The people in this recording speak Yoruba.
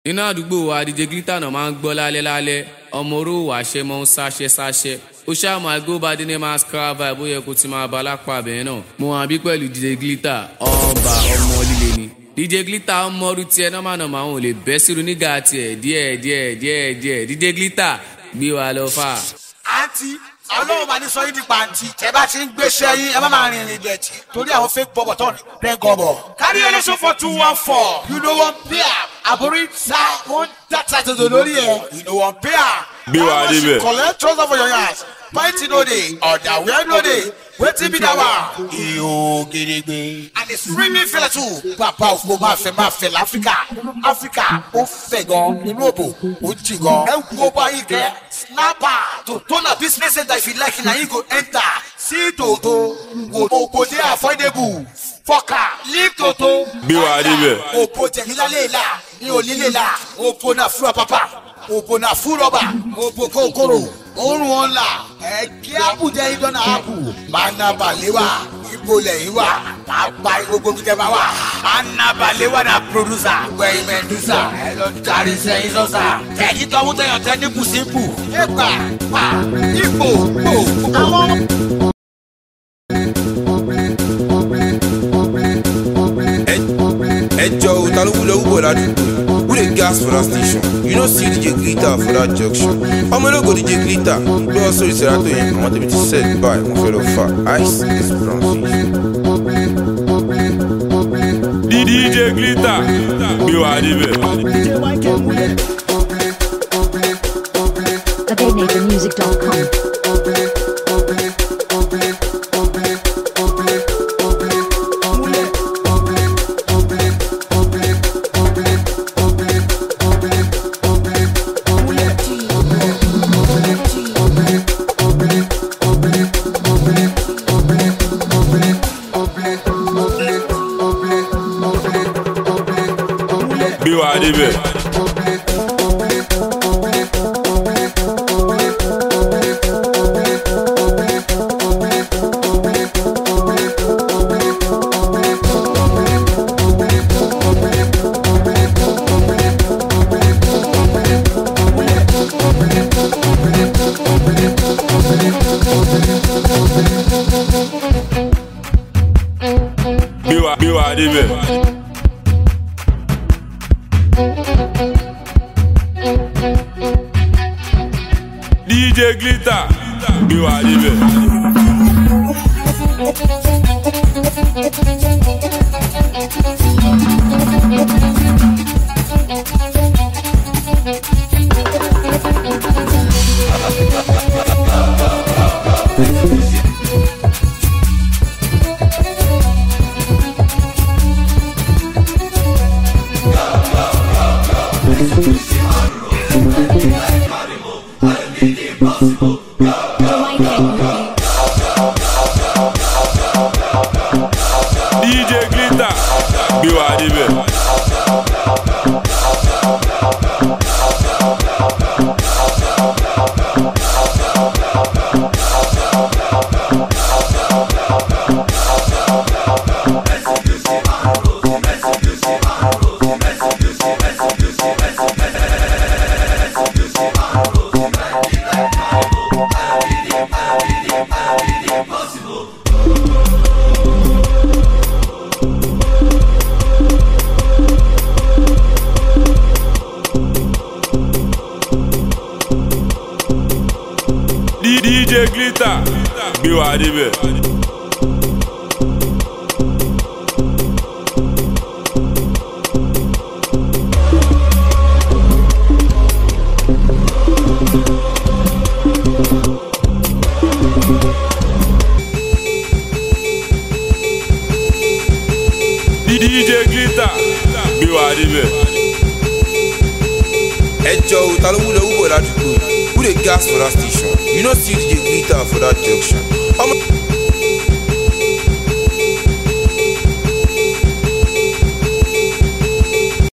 nínú àdúgbò wa DJ Glitter náà máa ń gbọ́ lálẹ́ lálẹ́ ọmọ oró wàṣẹ mọ́ ń sáṣẹ sáṣẹ ó ṣáà máa gbó bá dé ní máa scrap vibe bó yẹ kó ti máa bá lápá abẹ́rẹ́ náà mo hàn bí pẹ̀lú DJ Glitter ọba ọmọ líle ni DJ Glitter ọmọ ọdún tiẹ̀ nọ́mà nọ́mà àwọn ò lè bẹ́ sírun nígà tiẹ̀ díẹ̀ díẹ̀ díẹ̀ díẹ̀ DJ Glitter gbé wa lọ fà. àǹtí ọlọ́run máa ní sọ yín di pàǹtí ẹ bá ti ń gbéṣẹ́ yín ẹ má máa rìnrìn ìdẹ̀tì torí àwọn fake bọ́bọ̀ tó ń rẹ́ gọ́bọ̀. kárí olóṣù for two one four you know one pair àbúrí ta wọn dàtà tòtò lórí ẹ you know one pair. Gbé wa débẹ̀. collect trouser for your yansh pint no dey ọ̀dàwẹ́ no dey wetin be that one. iyo geregbe. and the swimming fẹlẹ too. bàbá òfò máa fẹ́ máa fẹ́ láfíríkà áfíríkà ó fẹ̀ gan inú òbò ó jì gan. ẹ wo báyìí kẹ́ snapper to turn a business center if you like na you go enter see toto wo òbò dey affordable fọkà leave toto. Gbé wa débẹ̀. òbò jẹ̀mílá lè la ní onílé la òbò náà fúra pápá òbò náà fún rọ́bà òbò kòkòrò òórùn ọ̀la ẹ̀kí àbújá ìdọ́nà àbù máa ná balẹ̀ wá ibo lẹ́yìn wá máa pa gbogbo bí tẹ́ bá wà máa ná balẹ̀ wá na producer wẹ̀yìn mẹ́dúsà ẹ lọ darí sẹ́yìn sọ́sà ẹ̀yìn tọ́mú tẹ̀yàn tẹ́ ní bùsíǹpù ẹ̀pà pa ipò pò àwọn. ẹjọ o ta ló wúlò wúbọ ládùúgbò who dey gas for that station you no see dj glitter for that junction ọmọ ológo dj glitter gbé wọn sórí serato yẹn àwọn tèmi ti set by wọn fẹ́ lọ fà ice is brown fish. dj glitter gbé wa débẹ̀. AbabeNationMusic.com. gbé wa débẹ̀. gbé wa gbé wa débẹ̀. dj glitter gbé wa débẹ̀. dj glitter gbé wa débẹ̀. dj glitter gbé wa débẹ̀. dj glitter gbé wa débẹ̀. ẹjọ o ta ló wúlò wúbọ ládùúgbò who dey gas for that station you no see dj glitter for that junction. ọmọ